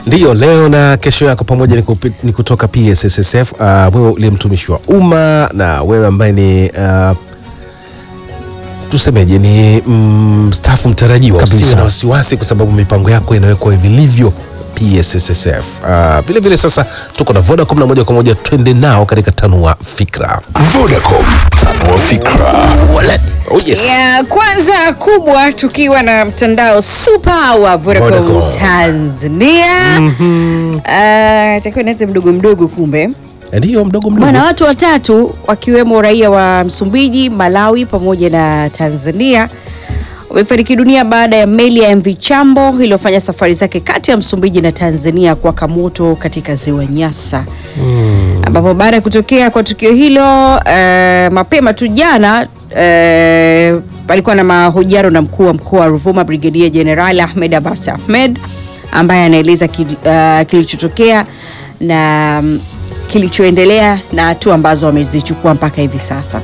Ndiyo, leo na kesho yako pamoja ni, kupi, ni kutoka PSSSF. Uh, wewe uliye mtumishi wa umma na wewe ambaye ni uh, tusemeje ni mstaafu mm, mtarajiwa, Kabisa. usiwe na wasiwasi kwa sababu mipango yako inawekwa vilivyo PSSSF. Uh, vile vile sasa tuko na Vodacom na moja kwa moja twende nao katika tanua fikra. Vodacom, tanua fikra. Oh, yes. ya kwanza kubwa tukiwa na mtandao super wa Vodacom Vodacom. Tanzania Ah, takiwa nianze mdogo mdogo kumbe Ndiyo, mdogo mdogo. bwana watu watatu wakiwemo raia wa Msumbiji, Malawi pamoja na Tanzania wamefariki dunia baada ya meli ya MV Chambo iliyofanya safari zake kati ya Msumbiji na Tanzania kuwaka moto katika ziwa Nyasa ambapo baada ya kutokea kwa tukio hilo eh, mapema tu jana eh, palikuwa na mahojiano na mkuu wa mkoa wa Ruvuma Brigedia Jenerali Ahmed Abbas Ahmed ambaye anaeleza ki, uh, kilichotokea na mm, kilichoendelea na hatua ambazo wamezichukua mpaka hivi sasa.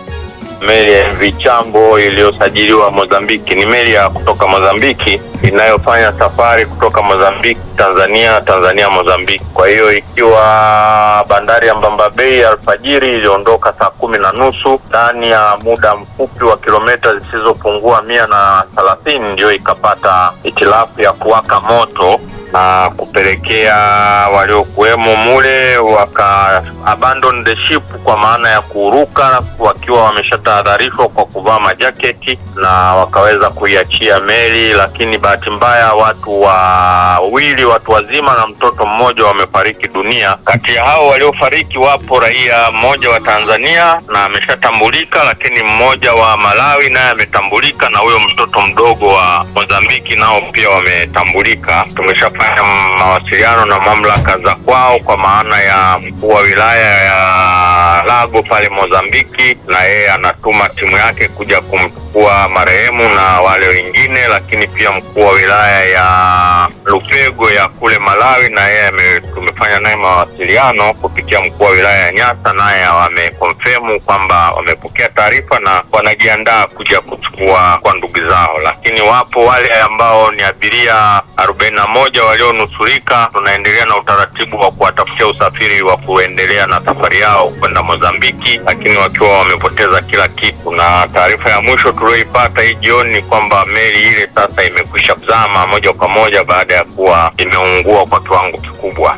Meli ya MV Chambo iliyosajiliwa Mozambiki ni meli ya kutoka Mozambiki inayofanya safari kutoka Mozambiki Tanzania, Tanzania Mozambiki. Kwa hiyo ikiwa bandari ya Mbamba Bay alfajiri iliondoka saa kumi na nusu ndani ya muda mfupi wa kilomita zisizopungua mia na thelathini ndio ikapata itilafu ya kuwaka moto na kupelekea waliokuwemo mule waka abandon the ship kwa maana ya kuruka wakiwa wameshatahadharishwa kwa kuvaa majaketi na wakaweza kuiachia meli, lakini bahati mbaya watu wawili, watu wazima na mtoto mmoja wamefariki dunia. Kati ya hao waliofariki wapo raia mmoja wa Tanzania na ameshatambulika, lakini mmoja wa Malawi naye ametambulika, na huyo mtoto mdogo wa Mozambiki nao pia wametambulika. Tumeshafanya mawasiliano na mamlaka za kwao, kwa maana ya mkuu wa wilaya ya Lago pale Mozambiki, na yeye anatuma timu yake kuja kumchukua marehemu na wale wengine, lakini pia mkuu wa wilaya ya Lupego ya kule Malawi, na yeye ame- tumefanya naye mawasiliano kupitia mkuu wa wilaya ya Nyasa, naye wamekonfirmu kwamba wamepokea taarifa na wanajiandaa kuja kuchukua kwa ndugu zao, lakini wapo wale ambao ni abiria arobaini na moja walionusurika. Tunaendelea na utaratibu wa kuwatafutia usafiri wa kuendelea na safari yao kwenda Mozambiki, lakini wakiwa wamepoteza kila kitu. Na taarifa ya mwisho tulioipata hii jioni ni kwamba meli ile sasa imekwisha kuzama moja kwa moja baada ya kuwa imeungua kwa kiwango kikubwa.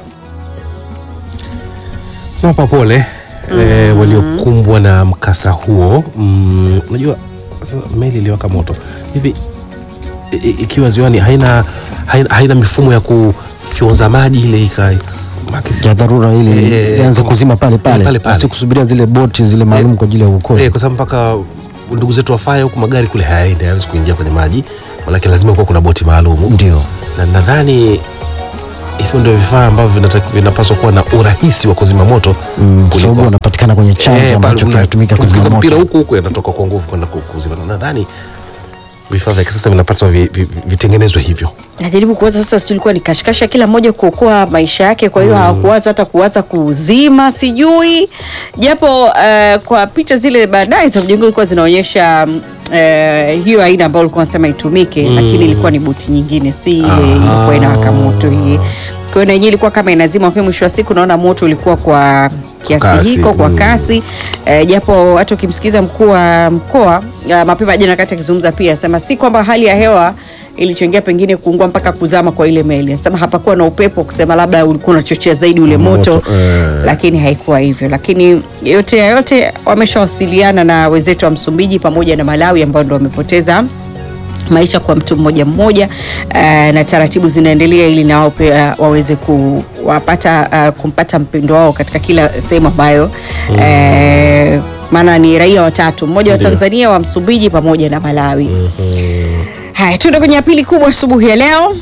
Tunawapa pole eh, waliokumbwa na mkasa huo. Mm, Unajua sasa meli iliwaka moto hivi i- i- ikiwa ziwani haina, haina, haina mifumo ya kufyonza maji ile ika makisi- ya dharura Eh, ili ianze kama- kuzima pale pale, pale pale. basi kusubiria zile boti zile maalum kwa ajili ya eh, uokozi. kwa sababu mpaka ndugu zetu wafaye huku magari kule hayaendi hayawezi kuingia kwenye maji, manake lazima kuwa kuna boti maalum Ndio na nadhani hivyo ndio vifaa ambavyo vinataki- vinapaswa kuwa na urahisi wa kuzima moto Mm, kwa kuliko- sababu wanapatikana kwenye chanzo Eh, ambacho pale kinatumika unakiingiza kuzima mpira moto. huku huku yanatoka kwa nguvu kwenda ku- kuzima. Na Nadhani vifaa vya kisasa vinapaswa vi- vi- vitengenezwe hivyo. Najaribu kuwaza sasa, si ilikuwa ni kashikasha kila mmoja kuokoa maisha yake, kwa hiyo hawakuwaza hata kuwaza kuzima, sijui japo uh, kwa picha zile baadaye za mjengo zilikuwa zinaonyesha mm, eh, hiyo aina ambayo ulikuwa unasema itumike, lakini ilikuwa ni boti nyingine, si ile ilikuwa inawaka moto hii. Kwa hiyo na yenyewe ilikuwa kama inazima, lakini mwisho wa siku naona moto ulikuwa kwa kiasi kasi, hiko kwa mm. kasi eh, japo hata ukimsikiza mkuu wa mkoa uh, mapema jana kati akizungumza pia asema si kwamba hali ya hewa ilichangia pengine kuungua mpaka kuzama kwa ile meli. Anasema hapakuwa na upepo kusema labda ulikuwa unachochea zaidi ule moto, Moto, eh. lakini haikuwa hivyo. Lakini yote ya yote wameshawasiliana na wenzetu wa Msumbiji pamoja na Malawi ambao ndo wamepoteza maisha kwa mtu mmoja mmoja uh, na taratibu zinaendelea ili na wao pia waweze kuwapata uh, kumpata mpendo wao katika kila sehemu ambayo mm. uh, maana ni raia watatu, mmoja wa Ndio. Tanzania, wa Msumbiji pamoja na Malawi. Haya, tuende kwenye ya pili kubwa asubuhi ya leo.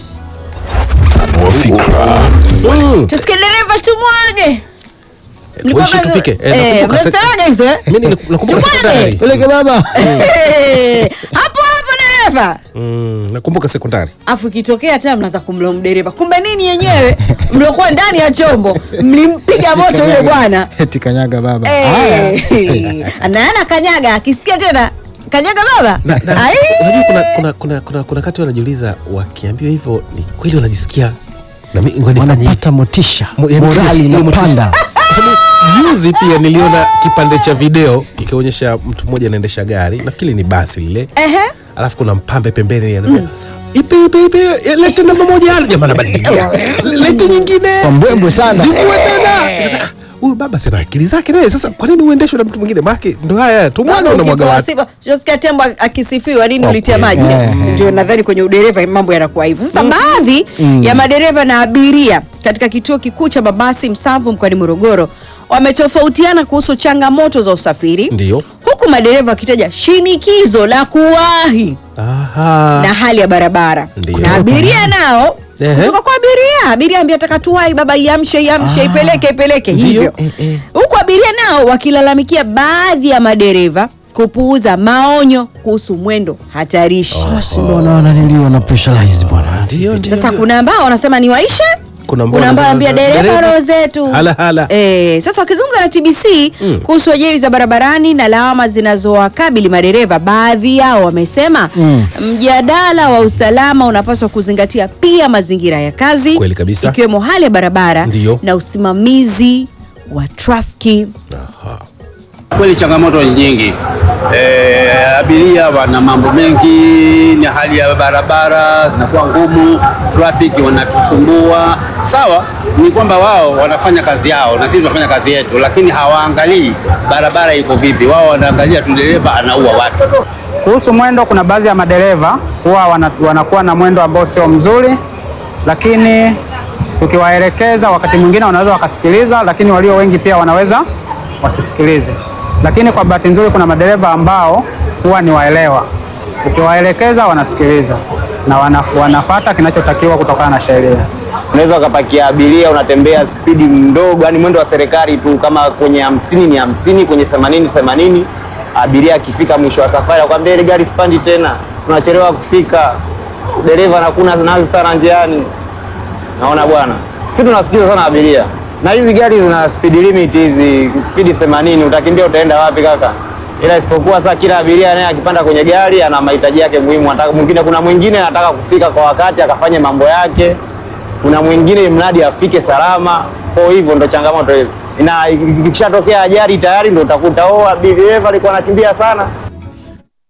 Tanua fikra. Mm. Tusikie dereva tumwage. Mlikuwa Mwisho mnazo- tufike. Eh, eh, nakumbuka sek- mnasemaga hizo eh? Mimi nili- nakumbuka Tumwage. sekondari. Peleke baba. Eh, hapo hapo dereva. Mm, nakumbuka sekondari. afu ikitokea tena mnaanza kumlaumu dereva, kumbe nini yenyewe mliokuwa ndani ya chombo mlimpiga moto yule bwana Eti kanyaga baba. Eh, Haya. anaana kanyaga, akisikia tena kanyaga baba Na- na- Ai! Unajua kuna kuna kuna kuna kuna kati wanajiuliza wakiambiwa hivyo ni kweli wanajisikia Na mimi ngoja nifanye hivi. wanapata motisha, Mo- yaani- morali hiyo motisha. inapanda. Kwa sababu juzi pia niliona kipande cha video ikionyesha mtu mmoja anaendesha gari, nafikiri ni basi lile, Ehe. alafu kuna mpambe pembeni anambia ipe ipe ipe eh, lete namba moja jamaa anabadilikia lete nyingine Kwa mbwembwe sana. Zikuwe tena Sasa, huyu baba sina akili zake naye sasa kwa nini uendeshwe na mtu mwingine maake ndo haya tumwaga unamwaga Ukipewa watu sifa, Jessica Tembo akisifiwa nini Kwa ulitia kweli. maji Eh. ndio nadhani kwenye udereva mambo yanakuwa hivyo sasa baadhi ya madereva na abiria katika kituo kikuu cha mabasi Msamvu mkoani Morogoro wametofautiana kuhusu changamoto za usafiri ndio huku madereva wakitaja shinikizo la kuwahi aha na hali ya barabara Ndio. na abiria nao Ehe. kutoka kwa abiria abiria ambia taka tuwai baba iamshe iamshe ipeleke ipeleke Ndio. hivyo Eh, eh. huku abiria nao wakilalamikia baadhi ya madereva kupuuza maonyo kuhusu mwendo hatarishi Basi ndo wana- wananiliwa na pressurize bwana. ndio ndio sasa kuna ambao wanasema ni waishe Kuna ambao kuna ambao wanasema ambia dereva dereva, roho zetu hala, hala. Eh, sasa wakizungumza na TBC Mm. kuhusu ajali za barabarani na lawama zinazowakabili madereva, baadhi yao wamesema Mm. mjadala wa usalama unapaswa kuzingatia pia mazingira ya kazi, Kweli kabisa. ikiwemo hali ya barabara Ndiyo. na usimamizi wa trafiki. Aha. Kweli changamoto ni nyingi. E, abiria wana mambo mengi, ni hali ya barabara zinakuwa ngumu, trafiki wanatusumbua. Sawa, ni kwamba wao wanafanya kazi yao na sisi tunafanya kazi yetu, lakini hawaangalii barabara iko vipi. Wao wanaangalia tu dereva anaua watu. Kuhusu mwendo, kuna baadhi ya madereva huwa wana, wanakuwa na mwendo ambao sio mzuri, lakini tukiwaelekeza, wakati mwingine wanaweza wakasikiliza, lakini walio wengi pia wanaweza wasisikilize. Lakini kwa bahati nzuri, kuna madereva ambao huwa ni waelewa, ukiwaelekeza wanasikiliza na wana, wanafata kinachotakiwa kutokana na sheria. unaweza ukapakia abiria unatembea spidi mdogo, yani mwendo wa serikali tu, kama kwenye hamsini ni hamsini, kwenye themanini themanini. Abiria akifika mwisho wa safari akwambia ile gari spandi tena, tunachelewa kufika, dereva anakuna nazi sana njiani. Naona bwana, si tunasikiza sana abiria, na hizi gari zina speed limit hizi, spidi themanini, utakimbia utaenda wapi kaka? Ila isipokuwa saa kila abiria naye akipanda kwenye gari ana mahitaji yake muhimu. Anataka mwingine, kuna mwingine anataka kufika kwa wakati akafanye mambo yake kuna mwingine mradi afike salama. Kwa hivyo ndo changamoto hiyo, na ikishatokea ajali tayari ndo utakuta oh, dereva alikuwa anakimbia sana,